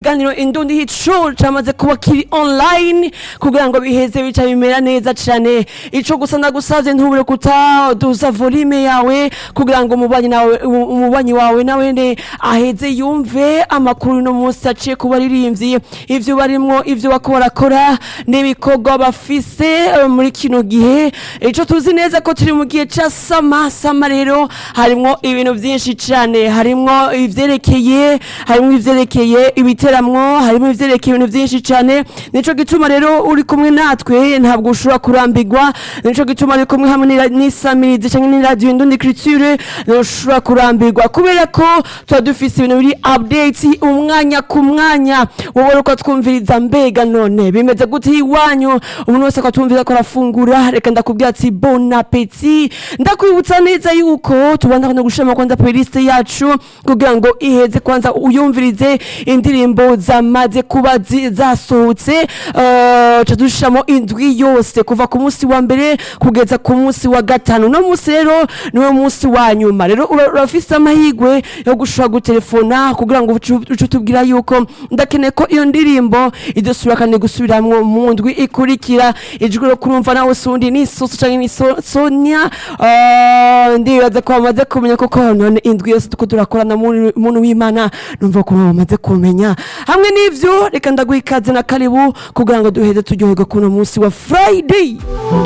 ikiganiro indundi hico camaze kuba kiri online kugira ngo biheze bica bimera neza cane ico gusa ndagusavye ntubure kutaduza volume yawe kugira ngo umubanyi nawe umubanyi wawe nawene aheze yumve amakuru no munsi aciye kuba aririmvye ivyo barimwo ivyo bako barakora n'ibikorwa bafise eh, muri kino gihe ico tuzi neza ko turi mu gihe ca sama sama rero harimwo ibintu vyinshi cane harimwo ivyerekeye harimwo ivyerekeye ibiteramwo harimwo ivyerekeye ibintu vyinshi cane nico gituma rero uri kumwe natwe ntabwo ushobora kurambirwa nico gituma uri kumwe hamwe n'ira- n'isamirizi canke n'iradiyo indundi culture ntushobora kurambirwa kubera ko tuba dufise ibintu biri update umwanya ku mwanya wowe uko twumviriza mbega none bimeze gute iwanyu umuntu wese akatwumviriza ko arafungura reka ndakubwira ati bon appetit ndakwibutsa neza yuko tubanza no gushima kwanza playlist yacu kugira ngo iheze kwanza uyumvirize indirimbo zamaze kuba zi- zasohotse eh, ca dushiramo indwi yose kuva ku munsi wa mbere kugeza ku munsi wa gatanu no munsi rero niwo munsi wa nyuma rero ura- urafise amahirwe yo gushobora gutelefona kugira ngo uce uce utubwira yuko ndakeneye ko iyo ndirimbo idosubira kandi gusubiramwo mu ndwi ikurikira ijwi ro kurumva nawe sundi ni soso canke ni So- sonia eh, ndibaza ko bamaze kumenya koko none indwi yose tuko turakorana mu- muntu w'imana numva ko bamaze kumenya hamwe n'ivyo reka ndaguha ikaze na karibu kugira ngo duheze turyoherwe kuno munsi wa friday